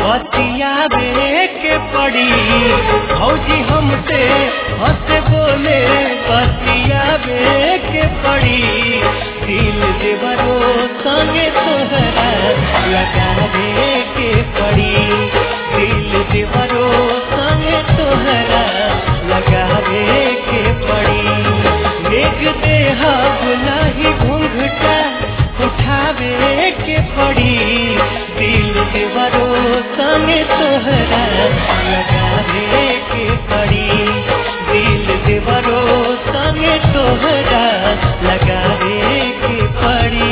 बतियावे के पड़ी भौजी हमसे हंस बोले बतियावे के पड़ी दिल देवरो संगे तोहरा लगावे के पड़ी दिल देवरो संगे तोहरा लगावे के पड़ी देख देहा नहीं घूंघटा उठावे के पड़ी दिल देवरो संगे तोहरा लगावे के पड़ी दिल देवरो संगे तोहरा लगावे के पड़ी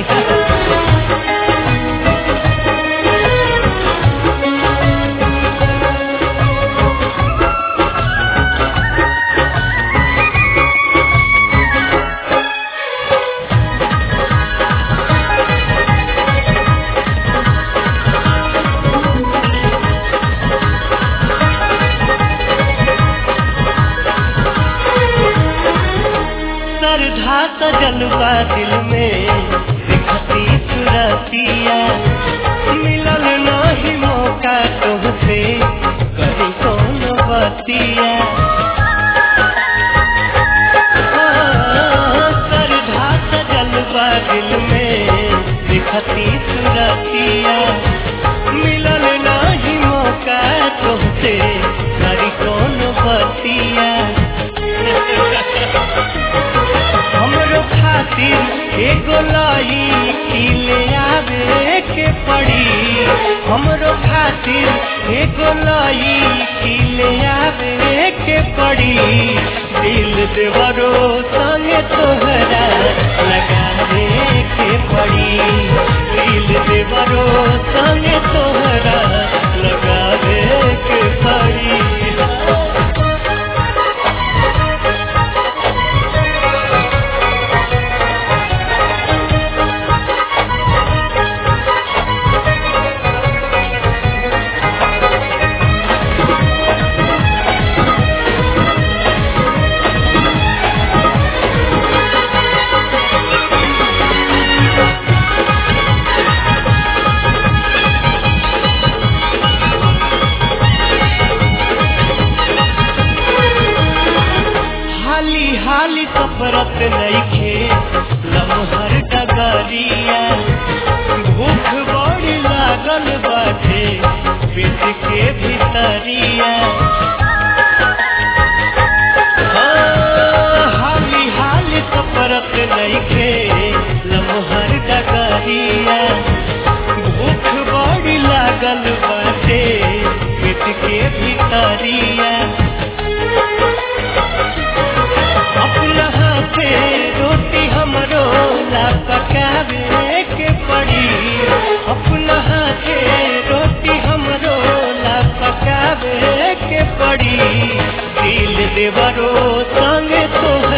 श्रद्धा सजलवा दिल में दिखती सुरतिया मिलल नहीं मौका तुमसे कहीं कौन बतिया हाँ, श्रद्धा सजलवा दिल में दिखती सुरतिया मिलल नहीं मौका तुमसे कहीं कौन बतिया हमरो खातिर एगो लाई खिले आवे के पड़ी हमरो खातिर एगो लाई खिले आवे के पड़ी दिल देवरो संगे तोहरा लगावे के पड़ी दिल देवरो संगे तोहरा लगावे के पड़ी हाली हाली सफरत नइखे लमहर डगरिया भूख बड़ी लागल बाटे पेट के भीतरिया हाँ, हाली हाली सफरत नइखे लमहर डगरिया भूख बड़ी लागल बाटे पेट के भीतरिया अपना हाथे रोटी हमरो ला पकावे के पड़ी अपना हाथे रोटी हमरो ला पकावे के पड़ी दिल देवरो संगे तो